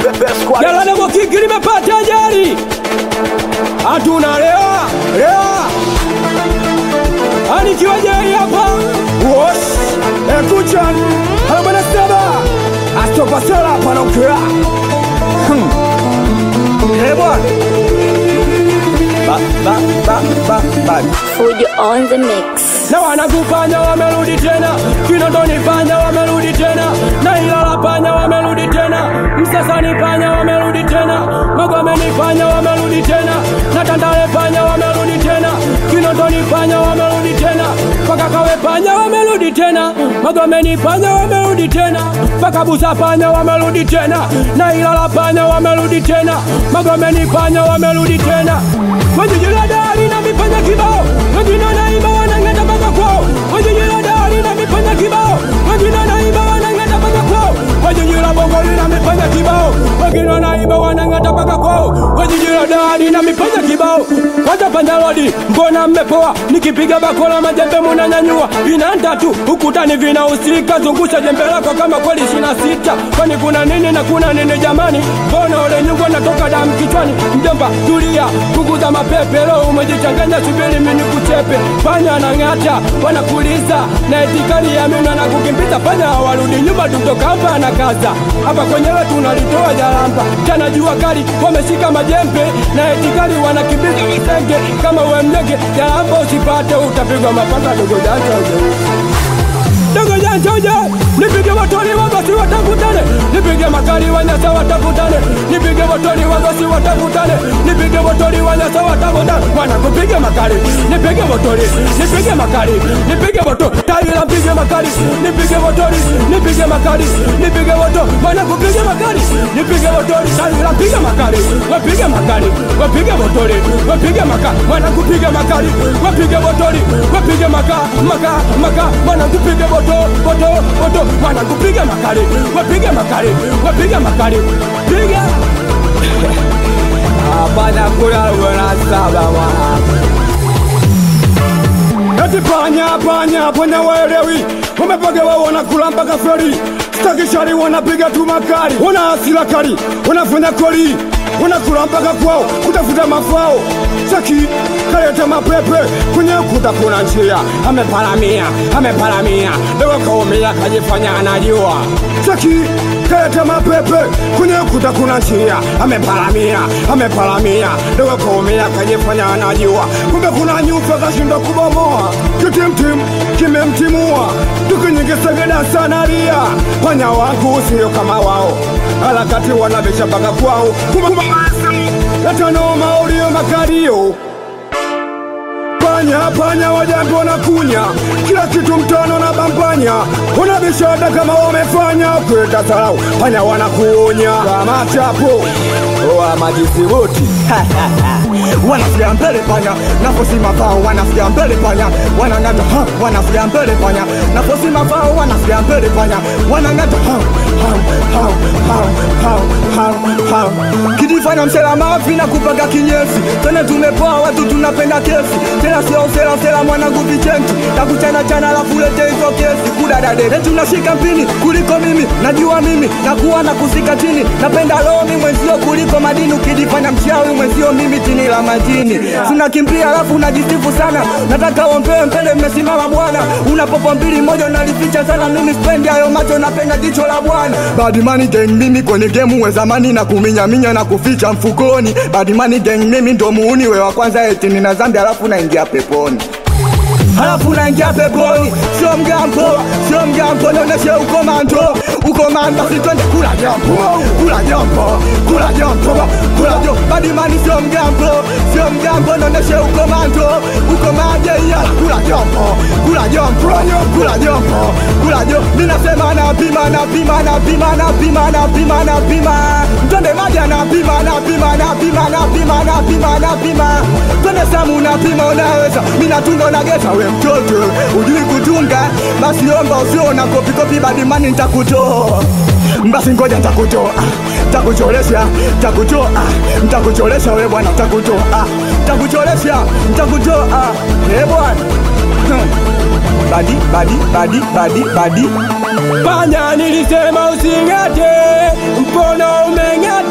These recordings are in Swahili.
Jalada kwa kiki limepata ajali, hatuna lea lea, anikiwa jai hapa wosh ekuchan arobaini na saba astopasela hapa naongea Eh bwana ba ba ba ba ba Fujo on the mix. na wanakufanya wamerudi tena, Kinondoni panya wamerudi tena, na Ilala panya wamerudi tena, Msasani panya wamerudi tena, Magomeni panya wamerudi tena, na Tandale panya wamerudi tena, Kinondoni panya wamerudi tena, mpaka Kawe panya wamerudi tena, Magomeni panya wamerudi tena, mpaka Busa panya wamerudi tena, na Ilala panya wamerudi tena, Magomeni panya wamerudi tena, Wajijila dari na mipanya kibao, wengine wanaimba wanang'ata mpaka kwao, wajijila dari na mipanya kibao, wengine wanaimba wanang'ata mpaka kwao, wajijila bongoli na mipanya kibao, wengine wanaimba wanang'ata mpaka kwao, wajijila dari na mipanya kibao. Kwanza panya lodi, mbona mmepoa? Nikipiga bakola majembe munanyanyua, vinanda tu ukutani vinahusika, zungusha jembe lako kama kweli shina sita, kwani kuna nini na kuna nini jamani? Mbona ole nyungu natoka damu kichwani? Mjomba tulia, punguza mapepe, leo umejichanganya, subiri mimi nikuchepe. Panya na ng'ata wanakuliza na etikali ya mimi na kukimbiza, panya hawarudi nyuma, tutoka hapa na kaza hapa kwenyewe tunalitoa jalamba, jana jua kali wameshika majembe na etikali wanakimbiza visenge, kama we mnyege jalamba usipate, utapigwa mapanga dogo janja dogo janja uje nipige watoni wagosi watakutane nipige makali wanyasa watakutane nipige watoni wagosi watakutane nipige watoni wanyasa watakutane wana kupige makali nipige watoni nipige makali nipige wato taila mpige makali nipige watoni nipige makali nipige wato wana kupige makali nipige watoni taila mpige makali wapige makali wapige watoni wapige makali wana kupige makali wapige watoni wapige maka maka maka wana kupige moto moto moto wana kupiga makali wapige makali wapige makali piga hapana kula wana saba wana Eti panya panya panya waelewi wamepagewa wanakula mpaka feri staki shari wanapiga tu makali wana hasira kali wanafanya koli wanakula mpaka kwao kutafuta mafao saki kaleta mapepe kwenye ukuta kuna njia ameparamia ameparamia dogo kaumia kajifanya anajua saki kaleta mapepe kwenye ukuta kuna njia ameparamia ameparamia dogo kaumia kajifanya anajua kumbe kuna nyufa kashindwa kubomoa kitimtim kimemtimua tukinyingisegeda sana ria panya wangu sio kama wao harakati wanabisha mpaka kwao kumamasi yatanoma ulio makario panya panya wajambo na kunya kila kitu mtano na bampanya unabishada kama wamefanya kwenda sarau panya wanakuonya kama chapo wa majisibuti wanafikia mbele panya naposima vao wanafikia mbele panya wanang'ata ha wanafikia mbele panya naposima vao wanafikia mbele panya wanang'ata ha ha ha ha ha ha ha kidifanya msela mafi na kupaga kinyesi tena tumepoa watu tunapenda kesi tena sio sela sela mwanangu vichenti takuchana chana alafu lete hizo kesi kudadade tunashika mpini kuliko mimi najua mimi nakuwa na kusika chini napenda lomi mwenzio kuliko madini ukijifanya mchawi mwenzio mimi chini la majini tunakimbia alafu unajisifu sana nataka ombee mbele mmesimama bwana unapopo mbili moja unalificha sana mimi spendi hayo macho napenda jicho la bwana badimani gang mimi kwenye gemu we zamani na kuminyaminya na kuficha mfukoni badimani gang mimi ndo muuni we wa kwanza eti nina zambi alafu naingia peponi halafu naingia peponi, sio mgambo, sio mgambo, nionyeshe ukomando, ukomando, basi twende kula jambo, kula jambo, kula jambo, kula jambo, badimani sio mgambo, sio mgambo, nionyeshe ukomando, ukomande ya kula jambo, kula jambo, kula jambo, kula jambo, mimi nasema napima, napima, napima, napima, napima, napima, twende maja napima, napima, napima, napima, napima, napima, twende samu napima, unaweza, mimi natunga unageta we mtoto ujui kutunga basi omba usio na kopikopi badimani ntakutoa basi ngoja ntakutoa ntakucholesha ntakutoa ntakucholesha we bwana ntakutoa ntakucholesha ntakutoa e bwana Hmm. badi badi badi badi badi panya nilisema using'ate mkono umeng'ata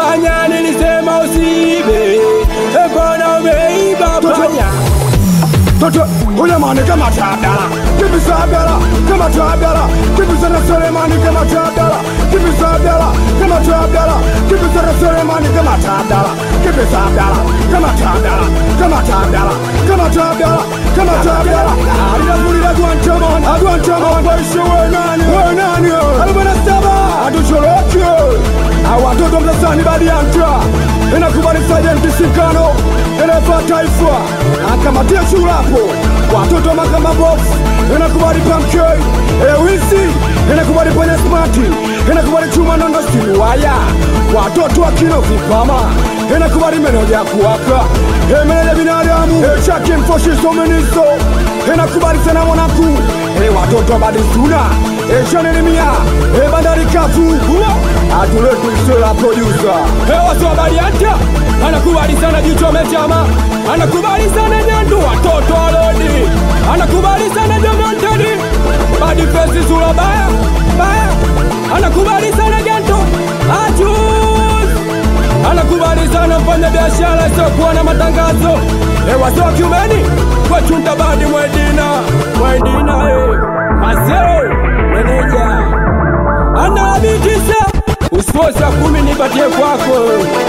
panya nilisema usiibe mbona umeiba panya Toto huyo mani kama tabela Kibisa bela kama tabela Kibisa na Selemani kama tabela Kibisa bela kama tabela Kibisa na Selemani kama tabela Kibisa bela kama tabela Kama tabela kama tabela Kama tabela Alina kulila Guantamon Guantamon Waishe we nani We nani Alubana saba Atuchoroke Awatoto mtasani badi ya mtua Inakubali Sergeant Sikano Elefa taifa Akamatia chulapo Watoto makamba box Inakubali Pamkei Ewisi Inakubali Panya Smarty Inakubali Chuma Nondo Simuwaya Watoto wa kino vipama Inakubali meneja kuwaka E meneja binadamu E chaki mfoshiso meniso Inakubali sana mwanaku E watoto badi suna E chanelimia E bandari kafu Atuletu isela producer hewa tu habari hata anakubali sana jicho mechama anakubali sana nyandu watoto alodi anakubali sana jomontedi badi fesi sura baya baya anakubali sana gento achus anakubali sana mfanya biashara isiokuwa na matangazo hewa sio kiumeni kwechunta badi mwedina mwedina eh. maseo meneja anabitisa usifosi ya kumi nipatie kwako